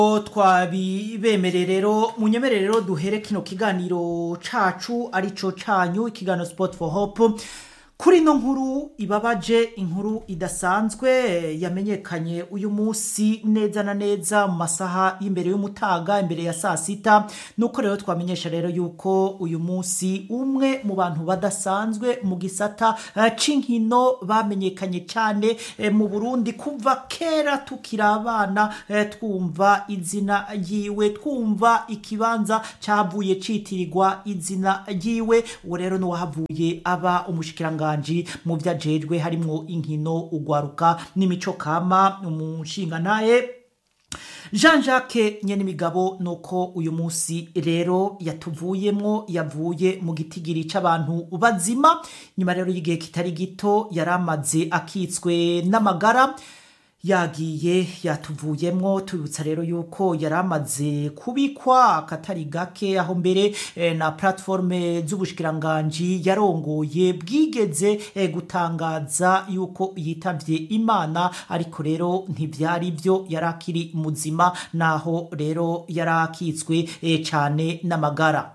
twabibemerere rero munyemerere rero duhere kino kiganiro cacu arico canyu ikiganiro sport for hope kuri ino nkuru ibabaje inkuru idasanzwe yamenyekanye uyu munsi neza na neza mu masaha y'imbere y'umutaga imbere ya saa sita nuko rero twamenyesha rero yuko uyu munsi umwe mu bantu badasanzwe mu gisata eh, c'inkino bamenyekanye cyane eh, mu burundi kuva kera tukiri abana eh, twumva izina ryiwe twumva ikibanza cyavuye citirirwa izina ryiwe uwo rero n'uwahavuye aba umushikiranganji mu vyo ajejwe harimwo inkino ugwaruka n'imico kama umushinga naye jean jacques nyenimigabo nuko uyu munsi rero yatuvuyemwo yavuye mu gitigiri c'abantu bazima nyuma rero y'igihe kitari gito yari amaze akitswe n'amagara yagiye yatuvuyemwo tubibutsa rero yuko yari amaze kubikwa akatari gake aho mbere eh, na platforme z'ubushikiranganji yarongoye bwigeze eh, gutangaza yuko yitavye imana ariko rero ntivyari vyo yari akiri muzima naho rero yari akitswe eh, cane n'amagara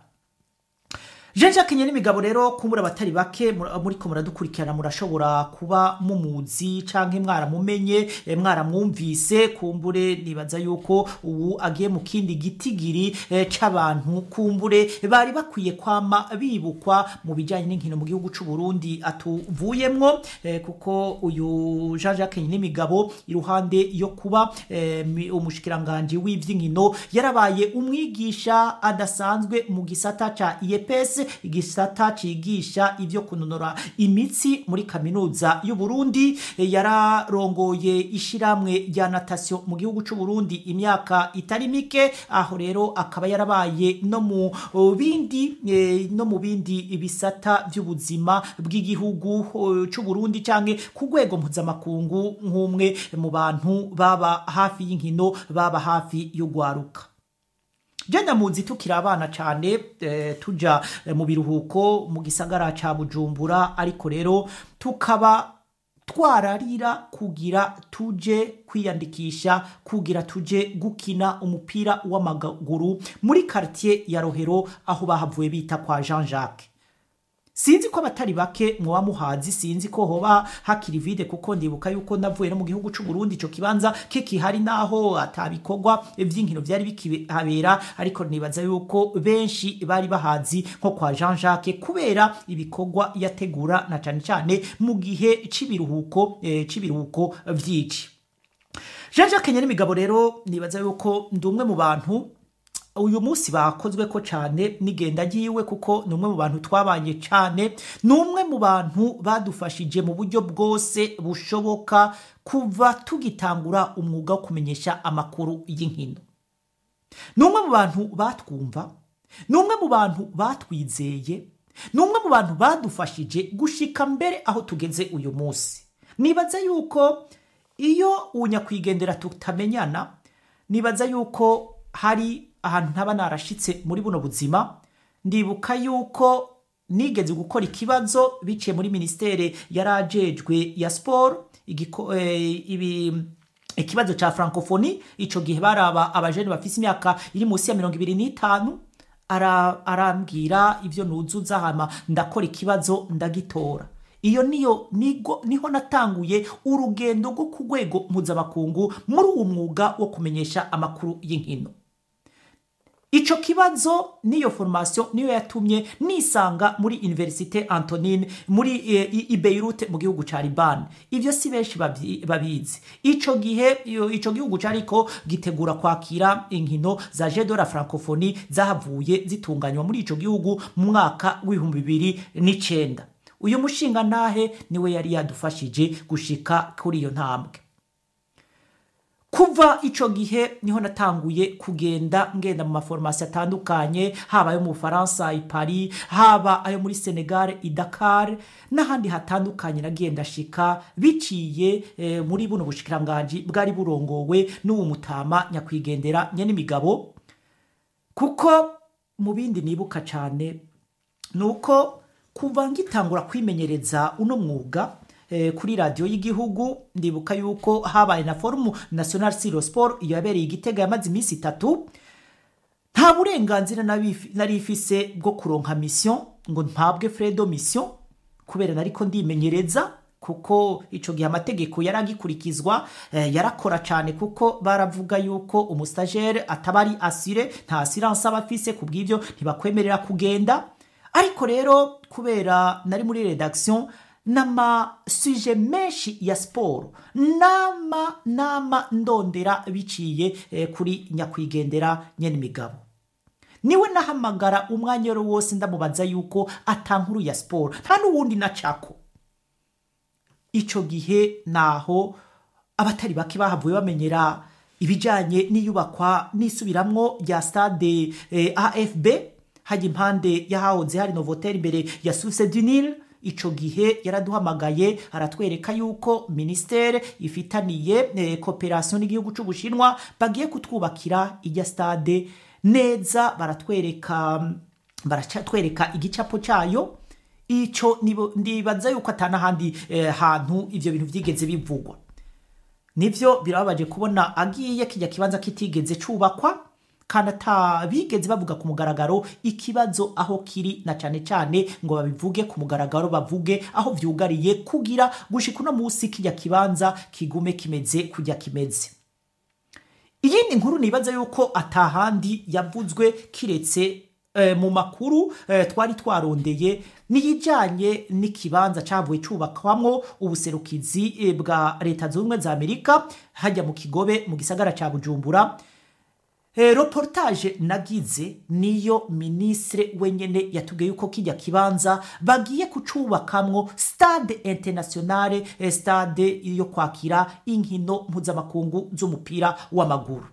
jean jacques nyenimigabo rero kumbura abatari bake mur- muriko muradukurikirana murashobora kuba mumuzi canke mwaramumenye eh, mwaramwumvise kumbure nibaza yuko ubu agiye mu kindi gitigiri eh, c'abantu kumbure bari bakwiye kwama bibukwa mu bijanye n'inkino mu gihugu c'u Burundi atuvuyemwo eh, kuko uyu jean jacques nyenimigabo iruhande yo kuba eh, mi- umushikiranganji w'ivy'inkino yarabaye umwigisha adasanzwe mu gisata ca IEPS igisata cigisha ivyo kunonora imitsi muri kaminuza y'u Burundi Eh, yararongoye ishiramwe rya natation mu gihugu c'u Burundi imyaka itari mike aho rero akaba yarabaye no mu oh, bindi eh, no mu bindi bisata vy'ubuzima bw'igihugu oh, c'u Burundi canke ku rwego mpuzamakungu nk'umwe mu bantu baba hafi y'inkino baba hafi y'ugwaruka jenda muzi tukiri abana cyane eh, tuja eh, mu biruhuko mu gisagara ca bujumbura ariko rero tukaba twararira kugira tuje kwiyandikisha kugira tuje gukina umupira w'amaguru muri quartier ya rohero aho bahavuye bita kwa jean jacques sinzi ko abatari bake muba muhazi sinzi ko hoba hakiri vide kuko ndibuka yuko navuye no mu gihugu c'u Burundi ico kibanza kikihari naho atabikorwa vy'inkino vyari bikihabera ariko nibaza yuko benshi bari bahazi nko kwa Jean Jacques kubera ibikorwa yategura na cane cane mu gihe c'ibiruhuko eh, c'ibiruhuko vyici Jean Jacques Nyirimigabo rero nibaza yuko ndi umwe mu bantu uyu munsi bakozwe ko cyane n'igenda ryiwe kuko ni umwe mu bantu twabanye cyane ni umwe mu bantu badufashije mu buryo bwose bushoboka kuva tugitangura umwuga wo kumenyesha amakuru y'inkino ni umwe mu bantu batwumva ni umwe mu bantu batwizeye ni umwe mu bantu badufashije gushika mbere aho tugeze uyu munsi nibaza yuko iyo unyakwigendera tutamenyana nibaza yuko hari ahantu ntaba narashitse muri buno buzima ndibuka yuko nigeze gukora ikibazo biciye muri ministere yarajejwe ya sport igiko, eh, ibi ikibazo ca francophonie ico gihe baraba abajene bafise imyaka iri munsi ya mirongo ibiri n'itanu ara- arambwira ivyo nuzuza hama ndakora ikibazo ndagitora iyo niyo nigo niho natanguye urugendo rwo ku rwego mpuzamakungu muri uwo mwuga wo kumenyesha amakuru y'inkino ico kibazo niyo formation niyo yatumye nisanga muri universite antonine muri e, i i beirut mu gihugu ca liban ivyo si benshi babyi- babizi ico gihe iyo- ico gihugu cariko gitegura kwakira inkino za jeux de la francophonie zahavuye zitunganywa muri ico gihugu mu mwaka w'ibihumbi bibiri n'icenda uyu mushinga ntahe niwe yari yadufashije gushika kuri iyo ntambwe kuva ico gihe niho natanguye kugenda ngenda mu maforomasi atandukanye haba ayo mu bufaransa i paris haba ayo muri senegal i dakar n'ahandi hatandukanye nagiye ndashika biciye eh, muri buno bushikiranganji bwari burongowe n'uwo mutama nyakwigendera nyenimigabo kuko mu bindi nibuka cyane ni uko kuva ngitangura kwimenyereza uno mwuga eh, kuri radiyo y'igihugu ndibuka yuko habaye na forumu national siro sport iyo yabereye igitega yamaze iminsi itatu nta burenganzira nabifi- nari ifise bwo kuronka mission ngo mpabwe fredo mission kubera nariko ndimenyereza kuko ico gihe amategeko yaragikurikizwa eh, yarakora cyane kuko baravuga yuko umustajere ataba ari asire nta assurance aba afise ku bw'ivyo ntibakwemerera kugenda ariko rero kubera nari muri redaction n'amasuje menshi ya siporo nama nama ndondera biciye eh, kuri nyakwigendera nyene imigabo niwe nahamagara umwanya wari wose ndamubaza yuko atankuru ya siporo nta n'uwundi nacako ico gihe naho abatari bake bahavuye bamenyera ibijanye n'iyubakwa n'isubiramwo rya stade eh, afb hajya impande y'ahahoze hari novotel imbere ya source du Nil ico gihe yaraduhamagaye aratwereka yuko ministere ifitaniye eh, cooperation n'igihugu c'ubushinwa bagiye kutwubakira ijya stade neza baratwereka baratwereka igicapo cayo ico nibo- ndibaza yuko atanahandi eh, hantu ivyo bintu vyigeze bivugwa nivyo birababaje kubona agiye kijya kibanza kitigeze cubakwa kandi atabigeze bavuga ku mugaragaro ikibazo aho kiri na cane cane ngo babivuge ku mugaragaro bavuge aho vyugariye kugira gushika uno musi kijya kibanza kigume kimeze kujya kimeze iyindi nkuru nibaza yuko atahandi yavuzwe kiretse eh, mu makuru eh, twari twarondeye niyijanye n'ikibanza cavuye cubakwamwo ubuserukizi eh, bwa leta zunze ubumwe za amerika hajya mu kigobe mu gisagara ca bujumbura Eh, reportage nagize niyo ministre wenyene yatubwiye yuko kijya kibanza bagiye kucubakamwo stade internationale eh, stade yo kwakira inkino mpuzamakungu z'umupira w'amaguru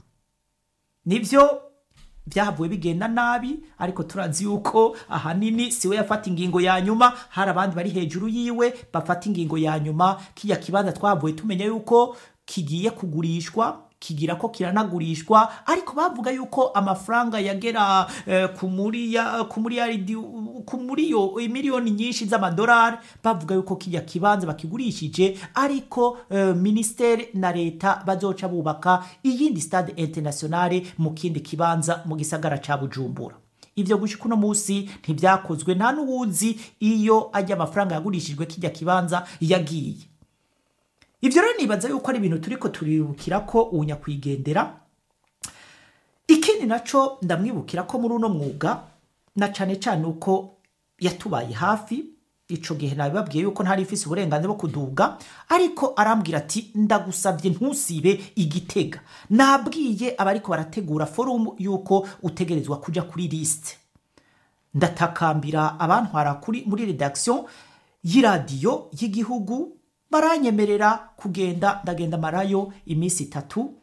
nivyo byahavuye bigenda nabi ariko turazi yuko ahanini siwe yafata ingingo ya nyuma hari abandi bari hejuru yiwe bafata ingingo ya nyuma kijya kibanza twavuye tumenya yuko kigiye kugurishwa kigira ko kiranagurishwa ariko bavuga yuko amafaranga yagera eh, ku muri ya- ku muri yaridi ku muri yo miliyoni nyinshi z'amadolari bavuga yuko kijya kibanza bakigurishije ariko eh, ministere na leta bazoca bubaka iyindi stade internationale mu kindi kibanza mu gisagara ca bujumbura ivyo gushika uno musi ntibyakozwe nta n'uwuzi iyo ajya amafaranga yagurishijwe kijya kibanza yagiye ivyo rero nibaza yuko ari ibintu turiko turirukira ko unyakwigendera ikindi naco ndamwibukira ko muri uno mwuga na cane cane uko yatubaye hafi ico gihe nabibabwiye yuko ntari ifise uburenganzira bwo kuduga ariko arambwira ati ndagusavye ntusibe igitega nabwiye abariko barategura forumu yuko utegerezwa kuja kuri liste ndatakambira abantwara kuri muri redaction y'iradiyo y'igihugu baranyemerera kugenda ndagenda marayo iminsi itatu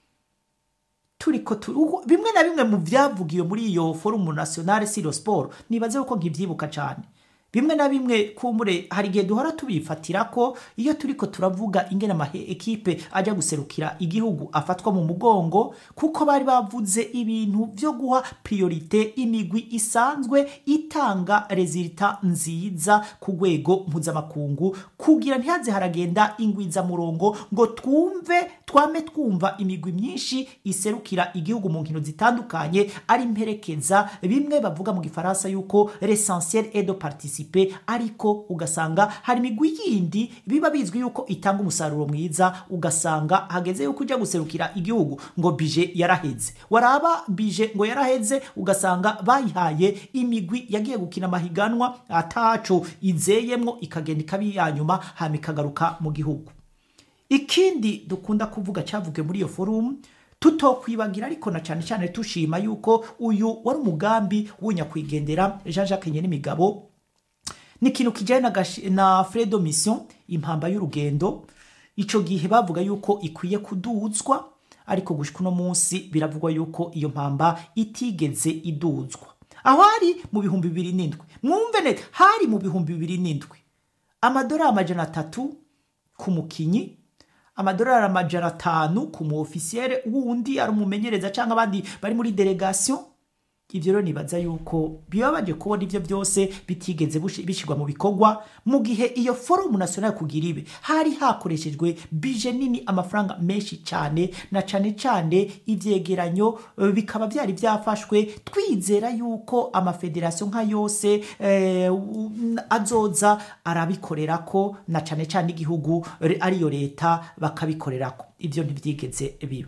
turiko tu- uko- bimwe na bimwe mu byavugiwe muri iyo forumu nationale siro sport nibaze yuko nkivyibuka cane bimwe na bimwe kumure hari igihe duhora tubifatira ko iyo turiko turavuga ingene ama ekipe ajya guserukira igihugu afatwa mu mugongo kuko bari bavuze ibintu vyo guha priorite imigwi isanzwe itanga resulta nziza ku rwego mpuzamakungu kugira ntihaze haragenda ingwiza murongo ngo twumve twame twumva imigwi myinshi iserukira igihugu mu nkino zitandukanye ari mperekeza bimwe bavuga mu gifaransa yuko l'essentiel est de participer ariko ugasanga hari imigwi yindi biba bizwi yuko itanga umusaruro mwiza ugasanga hageze yuko ujya guserukira igihugu ngo bije yaraheze waraba bije ngo yaraheze ugasanga bayihaye imigwi yagiye gukina amahiganwa ataco izeyemwo ikagenda ikaba iya nyuma hama ikagaruka mu gihugu ikindi dukunda kuvuga cyavuge muri iyo forumu tutokwibagira ariko na cyane cyane tushima yuko uyu wari umugambi w'unyakwigendera jean jacques nyenimigabo ni ikintu kijyanye na, gashi- na fredo mission impamba y'urugendo ico gihe bavuga yuko ikwiye kuduzwa ariko gushika uno munsi biravugwa yuko iyo mpamba itigeze iduzwa aho hari mu bihumbi bibiri n'indwi mwumve neza hari mu bihumbi bibiri n'indwi amadolari amajana atatu ku mukinyi amadolari amajana atanu ku mu ofisiyere wundi ari umumenyereza cyangwa abandi bari muri delegation ibyo rero nibaza yuko bibabaje kubona ibyo byose bitigeze bushi- bishyirwa mu bikorwa mu gihe iyo forumu nasiyonari kugira ibe hari hakoreshejwe bije nini amafaranga menshi cyane na cyane cyane ibyegeranyo eh, bikaba byari byafashwe twizera yuko amafederasiyo nka yose eh, u- azoza arabikorera ko na cyane cyane igihugu eh, ariyo leta bakabikorera ko ibyo ntibyigeze biba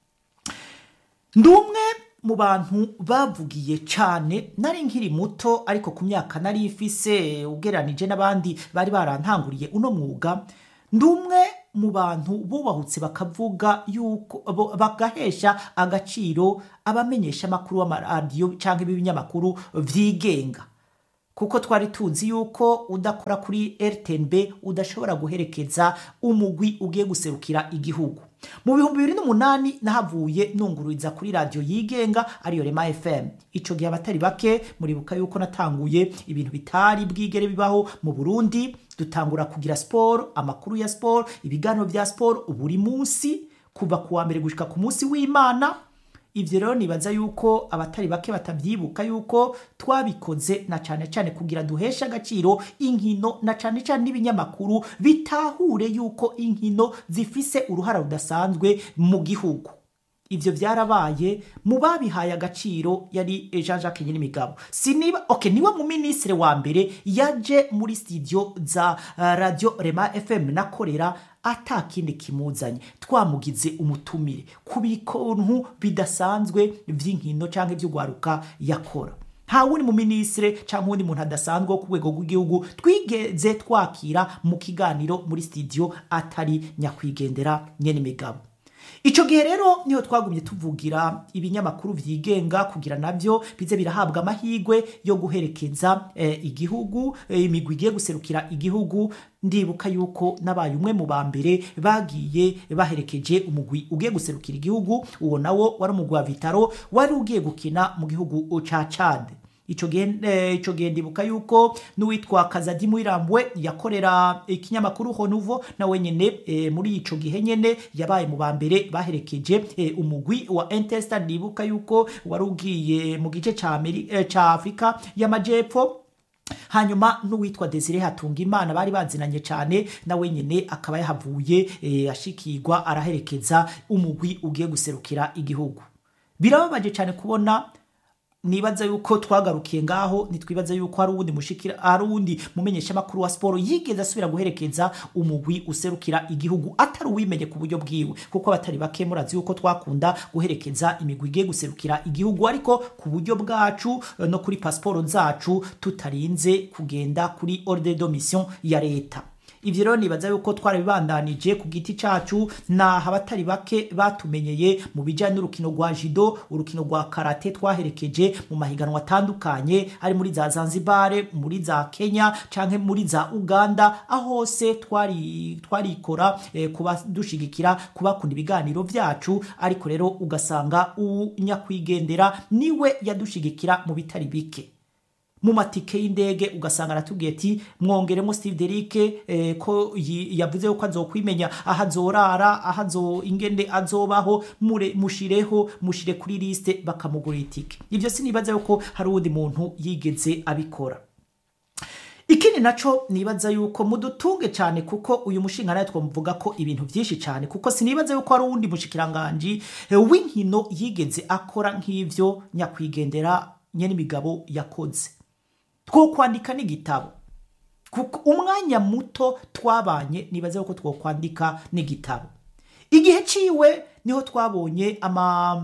ndi umwe mu bantu bavugiye cyane nari nkiri muto ariko ku myaka nari ifise ugereranije n'abandi bari barantanguriye uno mwuga ndi umwe mu bantu bubahutse bakavuga yuko bo- bagahesha agaciro abamenyesha amakuru w'amaradiyo cyangwa ibinyamakuru byigenga kuko twari tuzi yuko udakora kuri rtnb udashobora guherekeza umugwi ugiye guserukira igihugu mu bihumbi bibiri n'umunani nahavuye nungururiza kuri radiyo yigenga ariyo rema fm icyo gihe abatari bake muribuka yuko natanguye ibintu bitari bwigere bibaho mu burundi dutangura kugira siporo amakuru ya siporo ibiganiro bya siporo buri munsi kuva ku wa mbere gushyika ku munsi w'imana ibyo rero nibaza yuko abatari bake batabyibuka yuko twabikoze na cyane cyane kugira duheshe agaciro inkino na cyane cyane n'ibinyamakuru bitahure yuko inkino zifise uruhara rudasanzwe mu gihugu ibyo byarabaye mu babihaye agaciro yari jean jacques nyirimigabo siniba ok niwe mu minisitiri wa mbere yaje muri studio za uh, radio rema fm nakorera atakindi kimuzanye twamugize umutumire ku bikontu bidasanzwe by'inkino cyangwa iby'ugwaruka yakora nta wundi mu minisitiri cyangwa uwundi muntu adasanzwe wo ku rwego rw'igihugu twigeze twakira mu kiganiro muri studio atari nyakwigendera nyenimigabo icyo gihe rero niho twagumye tuvugira ibinyamakuru byigenga kugira nabyo bize birahabwa amahirwe yo guherekeza eh, igihugu eh, imigwi igiye guserukira igihugu ndibuka yuko nabaye umwe mu ba mbere bagiye baherekeje umugwi ugiye guserukira igihugu uwo nawo wari umugwi wa vitaro wari ugiye gukina mu gihugu ca cade icyo gihe eh, ico gihe ndibuka yuko n'uwitwa kazadi mwirambwe yakorera ikinyamakuru honuvo nawe nyene eh, muri ico gihe nyene yabaye mu ba mbere baherekeje eh, umugwi wa entesta ndibuka yuko wari ugiye mu gice ca Ameri- eh, ca afurika y'amajepfo hanyuma n'uwitwa desire hatunga imana bari bazinanye cyane nawe nyine akaba yahavuye eh, ashikirwa araherekeza umugwi ugiye guserukira igihugu birababaje cyane kubona nibaza yuko twagarukiye ngaho nitwibaza yuko hari uwundi mushikira hari uwundi mumenyeshamakuru wa siporo yigeze asubira guherekeza umugwi userukira igihugu atari uwimenye ku buryo bwiwe kuko abatari bake murazi yuko twakunda guherekeza imigwi igiye guserukira igihugu ariko ku buryo bwacu eh, no kuri pasiporo zacu tutarinze kugenda kuri ordre de mission ya leta ibyo rero nibaza yuko twarabibandanije ku giti cyacu naho abatari bake batumenyeye mu bijyanye n'urukino rwa jido urukino rwa karate twaherekeje mu mahiganwa atandukanye ari muri za zanzibare muri za kenya cyangwa muri za uganda aho hose twari twarikora eh, kuba dushigikira kubakunda ibiganiro byacu ariko rero ugasanga uwu nyakwigendera niwe yadushigikira mu bitari bike mu matike y'indege ugasanga aratubwiye ati mwongeremo steve derike eh, ko yi- yavuze ko azokwimenya aho azorara aho azo ingende azobaho mure mushireho mushire kuri liste bakamugurira itike ibyo sinibaza yuko hari uwundi muntu yigeze abikora ikindi naco nibaza yuko mudutunge cyane kuko uyu mushinga nawe twamuvuga ko ibintu byinshi cyane kuko sinibaza yuko hari uwundi mushikiranganji eh, w'inkino yigeze akora nk'ivyo nyakwigendera nyenimigabo yakoze two kwandika n'igitabo kuko umwanya muto twabanye nibaze yuko twokwandika n'igitabo igihe ciwe niho twabonye ama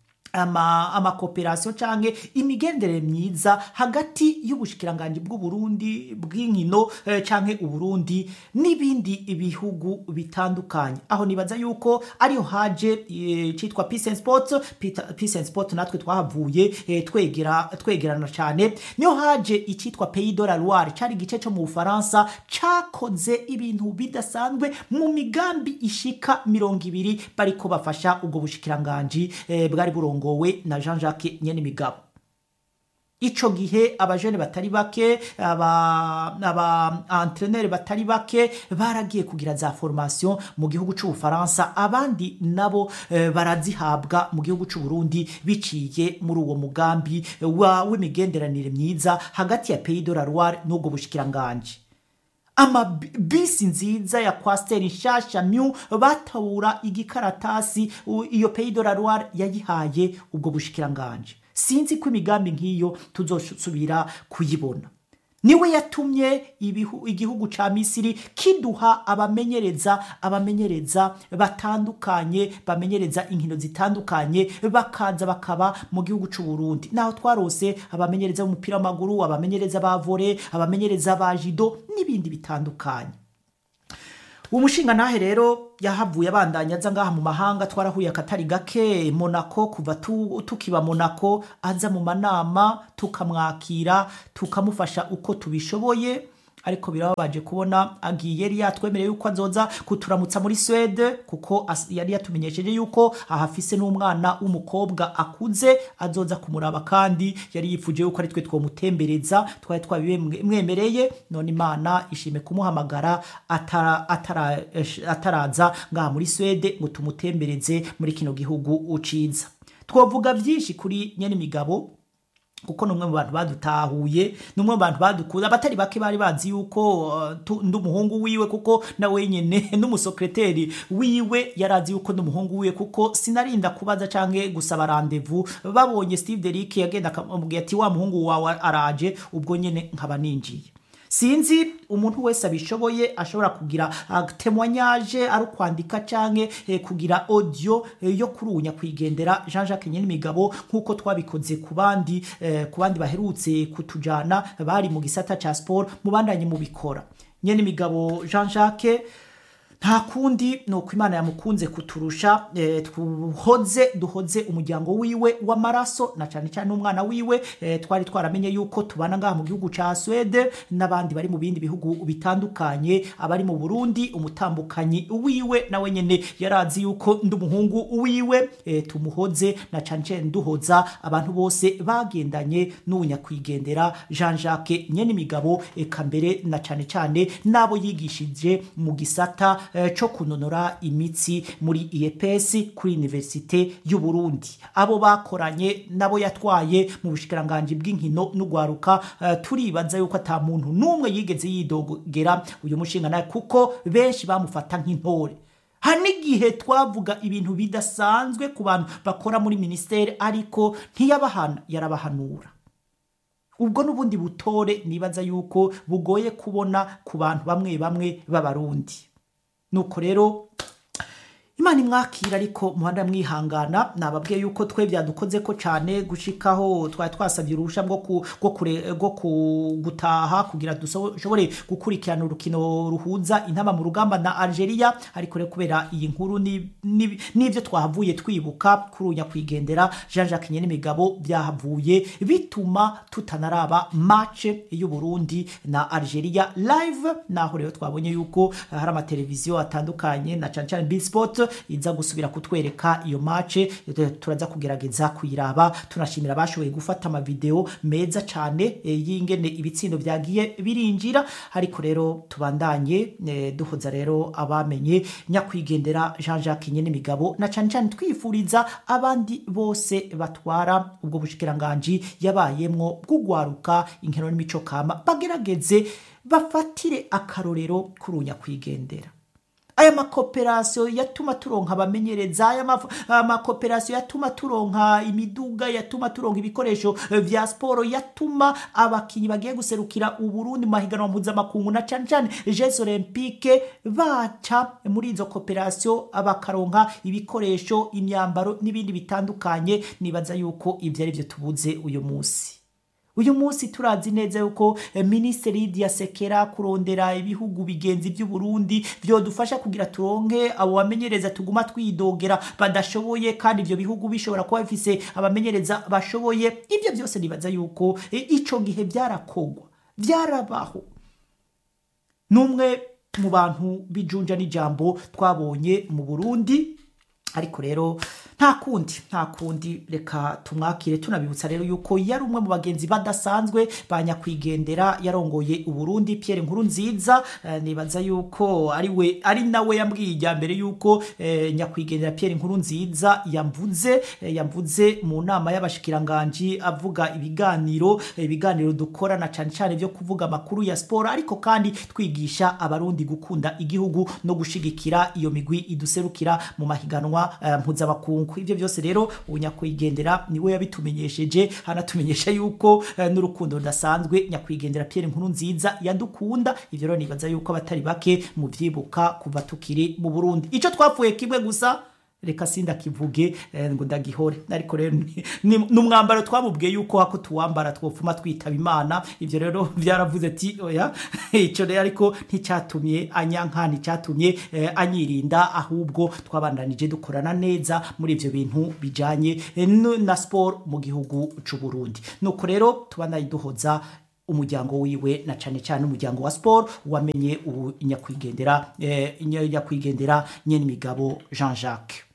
ama amakoperasiyo cyangwa imigendere myiza hagati y'ubushikiranganji bw'uburundi bw'inkino eh, cyangwa uburundi n'ibindi bihugu bitandukanye aho nibaza yuko ariho haje eh, cyitwa peace and sports Peter- peace and sport natwe twahavuye eh, twegera twegerana cyane niho haje icyitwa pays de la loire cyari igice cyo mu bufaransa cyakoze ibintu bidasanzwe mu migambi ishika mirongo ibiri bariko bafasha ubwo bushikiranganji eh, bwari burongowe na jean jacques nyenimigabo ico gihe abajene batari bake aba aba entraîneur batari bake baragiye kugira za formation mu gihugu c'ubufaransa abandi nabo eh, barazihabwa mu gihugu c'u Burundi biciye muri uwo mugambi wa w'imigenderanire myiza hagati ya Pays de la Loire n'ubwo bushikiranganje ama bisi nziza ya kwasiteri nshasha myu batabura igikaratasi u- iyo Pays de la Loire yayihaye ubwo bushikiranganje sinzi ko imigambi nk'iyo tuzosubira kuyibona niwe yatumye ibihu, igihugu ca misiri kiduha abamenyereza abamenyereza batandukanye bamenyereza inkino zitandukanye bakaza bakaba mu gihugu c'u Burundi naho twarose abamenyereza b'umupira w'amaguru abamenyereza ba volley abamenyereza ba jido n'ibindi bitandukanye umushinga nahe rero yahavuye abandanya aza ngaha mu mahanga twarahuye akatari gake Monaco kuva tu, tukiba Monaco aza mu manama tukamwakira tukamufasha uko tubishoboye ariko birababaje kubona agiye yari yatwemereye yuko azoza kuturamutsa muri Swede kuko as- yari yatumenyesheje yuko ahafise n'umwana w'umukobwa akuze azoza kumuraba kandi yari yifuje yuko ari twe twomutembereza twari twabimwemereye none imana ishime kumuhamagara atara, atara, esh- ataraza ngaha muri Swede ngo tumutembereze muri kino gihugu uciza twovuga byinshi kuri nyene imigabo kuko numwe mu bantu badutahuye numwe mu bantu badukuza abatari bake bari bazi yuko uh, tu- ndi umuhungu wiwe kuko nawe nyene n'umusekreteri wiwe yarazi yuko ndi umuhungu wiwe kuko sinarinda kubaza canke gusaba rendezvous babonye Steve Derrick yagenda akamubwira ati wa muhungu wawe araje ubwo nyene nkaba ninjiye sinzi umuntu wese abishoboye ashobora kugira uh, témoignage ari ukwandika canke eh, kugira audio eh, yo kuri ubu nyakwigendera Jean Jacques Nyenimigabo nk'uko twabikoze ku bandi eh, ku bandi baherutse kutujana bari mu gisata ca sport mubandanye mubikora Nyenimigabo Jean Jacques nta kundi ni uko imana yamukunze kuturusha eh, tuhoze duhoze umuryango wiwe w'amaraso na cyane cyane n'umwana wiwe eh, twari twaramenye yuko tubana ngaha mu gihugu ca Swede n'abandi bari mu bindi bihugu bitandukanye abari mu Burundi umutambukanyi wiwe nawe nyene yarazi yuko ndi umuhungu wiwe eh, tumuhoze na cyane cyane duhoza abantu bose bagendanye n'ubunyakwigendera Jean Jacques Nyenimigabo eka mbere na cyane cyane n'abo yigishije mu gisata eh, co kunonora imitsi muri IEPS kuri Universite y'u Burundi abo bakoranye nabo yatwaye mu bushikiranganje bw'inkino n'ugwaruka eh, turibaza yuko ata muntu n'umwe yigeze yidogera uyu mushinga nawe kuko benshi bamufata nk'intore hari n'igihe twavuga ibintu bidasanzwe ku bantu bakora muri minisiteri ariko ntiyabahana yarabahanura ubwo n'ubundi butore nibaza yuko bugoye kubona ku bantu bamwe bamwe b'abarundi nuko rero imana imwakira ariko muhanda mwihangana nababwiye yuko twe byadukoze ko cyane gushikaho twari twasabye uruhushya rwo ku- rwo kure- rwo ku- gutaha kugira dushobore gukurikirana urukino ruhuza intama mu rugamba na Algeria ariko rero kubera iyi nkuru ni- ni- n'ibyo twahavuye twibuka kuri uyu nyakwigendera Jean Jacques Nyenimigabo byahavuye bituma tutanaraba match y'u Burundi na Algeria live naho rero twabonye yuko hari amateleviziyo atandukanye na cyane cyane Sport iza gusubira kutwereka iyo match turaza kugerageza kuyiraba tunashimira abashoboye gufata amavideo meza cyane eh, y'ingene ibitsindo byagiye birinjira ariko rero tubandanye eh, duhoza rero abamenye nyakwigendera Jean Jacques Nyenimigabo na cyane cyane twifuriza abandi bose batwara ubwo bushikiranganji yabayemwo bw'ugwaruka inkino n'imico kama bagerageze bafatire akarorero kuri uyu nyakwigendera aya makoperasiyo yatuma turonka abamenyereza aya maf- aya makoperasiyo yatuma turonka imiduga yatuma turonka ibikoresho eh, vya siporo yatuma abakinyi bagiye guserukira uburundi mu mahiganwa mpuzamakungu na cane cane jeux olympique baca muri izo koperasiyo bakaronka ibikoresho imyambaro n'ibindi bitandukanye nibaza yuko ivyo ari vyo tubuze uyu munsi uyu munsi turazi neza yuko eh, minisitiri Lydia Sekera kurondera ibihugu bigenzi by'u Burundi vyodufasha kugira turonke abo bamenyereza tuguma twidogera badashoboye kandi ivyo bihugu bishobora kuba bifise abamenyereza bashoboye ivyo byose nibaza yuko eh, ico gihe byarakogwa byarabaho numwe mu bantu bijunja n'ijambo twabonye mu Burundi ariko rero nta nta kundi nta kundi reka tumwakire tunabibutsa rero yuko yari umwe mu bagenzi badasanzwe ba nyakwigendera yarongoye uburundi pierre nkuru nziza eh, nibaza yuko ari we ari nawe yambwiye ijya mbere yuko eh, nyakwigendera pierre nkuru nziza yamvuze eh, yamvuze mu nama y'abashikiranganji avuga ibiganiro eh, ibiganiro dukorana cyane cyane byo kuvuga amakuru ya siporo ariko kandi twigisha abarundi gukunda igihugu no gushigikira iyo migwi iduserukira mu mahiganwa eh, mpuzamakungu ibyo byose rero unyakwigendera niwe yabitumenyesheje hanatumenyesha yuko eh, n'urukundo rudasanzwe nyakwigendera Pierre nkuru nziza yadukunda ivyo rero nibaza yuko abatari bake mu vyibuka kuva tukiri mu Burundi ico twapfuye kimwe gusa reka sinda kivuge eh, ngo ndagihore ariko rero ni- ni ni umwambaro twamubwiye yuko hako tuwambara twofuma twitaba imana ivyo rero byaravuze ati oya ico rero ariko nticyatumye anyanka nticyatumye eh, anyirinda ahubwo twabandanije dukorana neza muri ivyo bintu bijanye eh, no- na sport mu gihugu c'u Burundi nuko rero tubandanye duhoza umuryango wiwe na cane cyane umuryango wa sport wamenye ubu nyakwigendera eh, nyakwigendera nyene imigabo Jean Jacques